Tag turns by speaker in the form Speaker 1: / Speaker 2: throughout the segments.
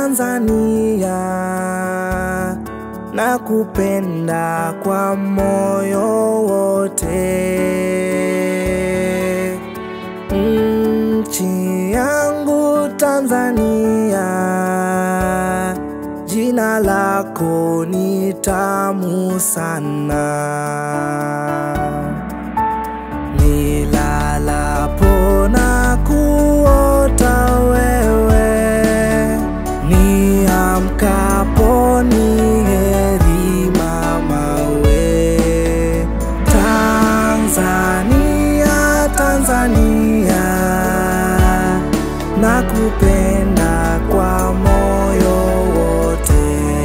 Speaker 1: Tanzania, nakupenda kwa moyo wote. Nchi yangu Tanzania, jina lako ni tamu sana. Nilalapo na kuota wewe, niamkapo ni heri mama we. Tanzania, Tanzania, nakupenda kwa moyo wote.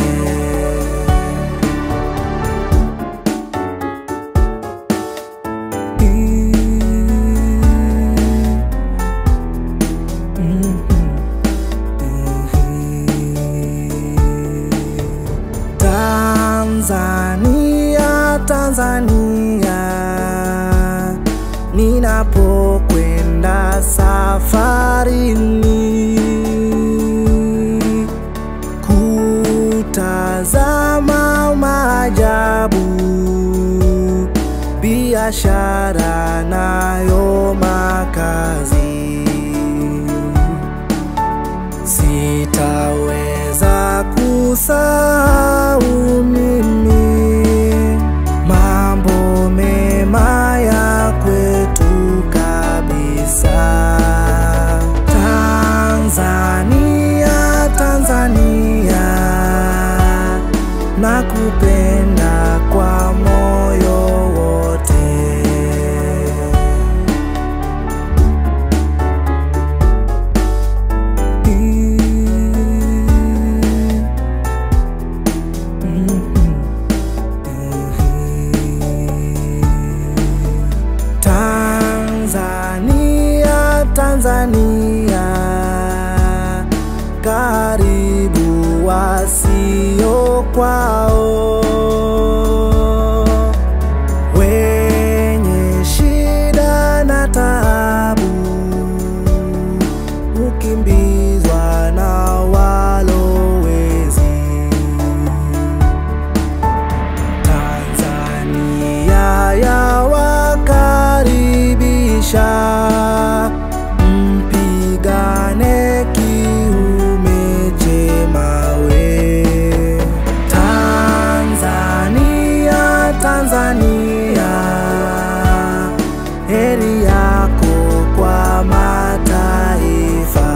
Speaker 1: Tanzania, Tanzania, ninapokwenda safarini kutazama maajabu, biashara nayo makazi sitaweza kusahau mimi mambo mema ya kwetu kabisa. Tanzania, Tanzania, nakupenda kwa moyo wote. Tanzania, Tanzania, karibu wasio kwao, wenye shida na taabu, hukimbizwa na walowezi. Tanzania yawakaribisha, mpigane kiume chema we. Tanzania, Tanzania, heri yako kwa mataifa.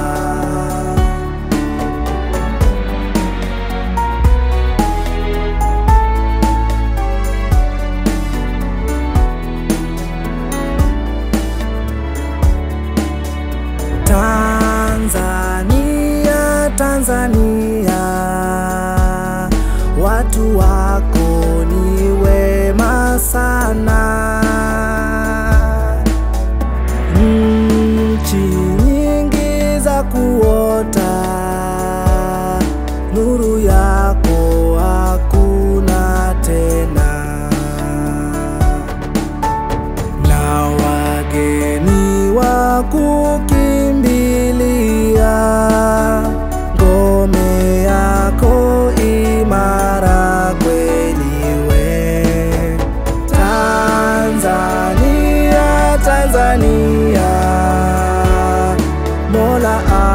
Speaker 1: Tanzania, Tanzania, watu wako ni wema sana. Nchi nyingi za kuota, nuru yako hakuna tena na wageni wa kukimbilia ngome yako imara kweli we Tanzania, Tanzania, Mola